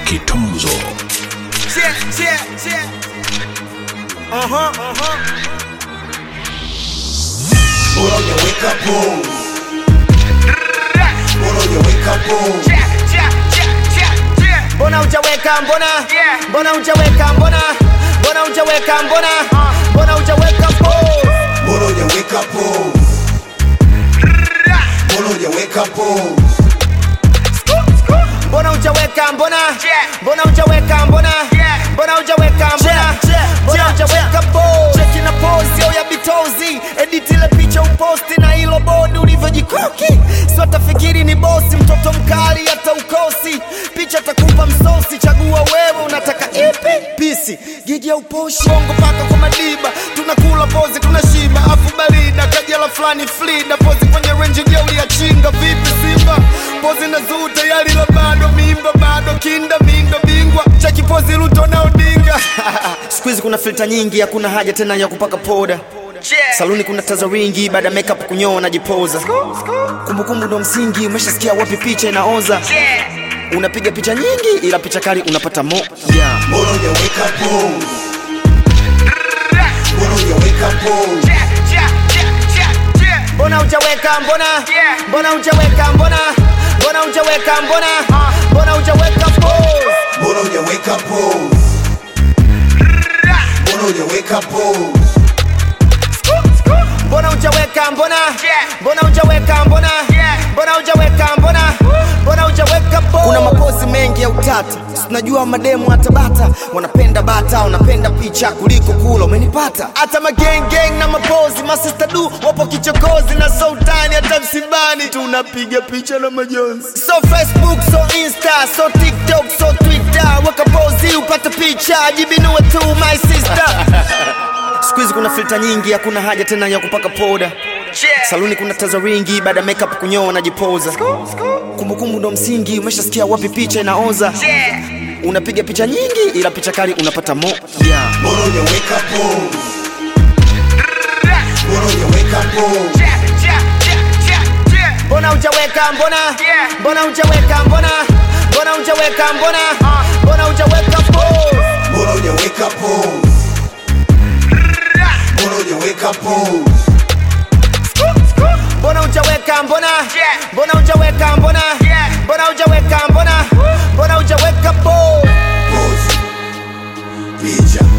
Kitunzo. Yeah, yeah, yeah. Uh huh, uh huh. Put on your wake up pose. Put on your wake up pose. Yeah, yeah, yeah, yeah, yeah. mbona hujaweka mbona Yeah. mbona hujaweka mbona mbona hujaweka mbona mbona hujaweka pose Put on your wake up pose. Put on your wake up pose. mbona hujaweka mbona Yeah. mbona hujaweka mbona Yeah. mbona hujaweka mbona Yeah, yeah, mbona yeah, hujaweka pose cheki na pose yo ya bitozi edit ile picha uposti na hilo bodi ulivyojikoki sio tafikiri ni bosi mtoto mkali hata ukosi picha takupa msosi chagua wewe unataka ipi pisi gigi ya uposhi bongo paka kwa madiba tunakula pozi tunashiba afu barida kajala fulani flida pozi kwenye renji jeuli ya chinga vipi simba pozi na zuu tayari la bado mimba bado kinda mindo bingwa cheki pozi luto na odinga siku hizi kuna filta nyingi hakuna haja tena ya kupaka poda Yeah. saluni kuna taza ringi baada ya makeup kunyoa najipoza kumbukumbu ndo msingi umeshasikia wapi picha inaoza Yeah. unapiga picha nyingi ila picha kali unapata mo yeah. Put on your wake up pose. Put on your wake up pose. Yeah, yeah, yeah, yeah, yeah. mbona hujaweka mbona Yeah. mbona hujaweka mbona mbona hujaweka mbona mbona hujaweka pose Put on your wake up pose. Put on your wake up pose. mbona hujaweka mbona Yeah. mbona hujaweka mbona Yeah. mbona hujaweka mbona mbona hujaweka pose kuna mapozi mengi ya utata tunajua mademu hata bata wanapenda bata wanapenda picha kuliko kula umenipata hata magengeng na mapozi masista du wapo kichokozi na sultani hata msibani tunapiga picha na majonzi so facebook so insta so tiktok so twitter weka pozi upate picha jibinue tu my sister siku hizi kuna filta nyingi hakuna haja tena ya kupaka poda Yeah. saluni kuna taza ringi baada ya makeup kunyoa najipoza kumbukumbu ndo msingi umeshasikia wapi picha inaoza Yeah. unapiga picha nyingi ila picha kali unapata mo yeah. Put on your wake up pose. Put on your wake up pose. Yeah, yeah, yeah, yeah, yeah. mbona hujaweka mbona Yeah. mbona hujaweka mbona mbona hujaweka mbona mbona hujaweka pose Put on your wake up pose. Put on your wake up pose. mbona hujaweka mbona Yeah. mbona hujaweka mbona Yeah. mbona hujaweka mbona mbona hujaweka pose Pose. Picha.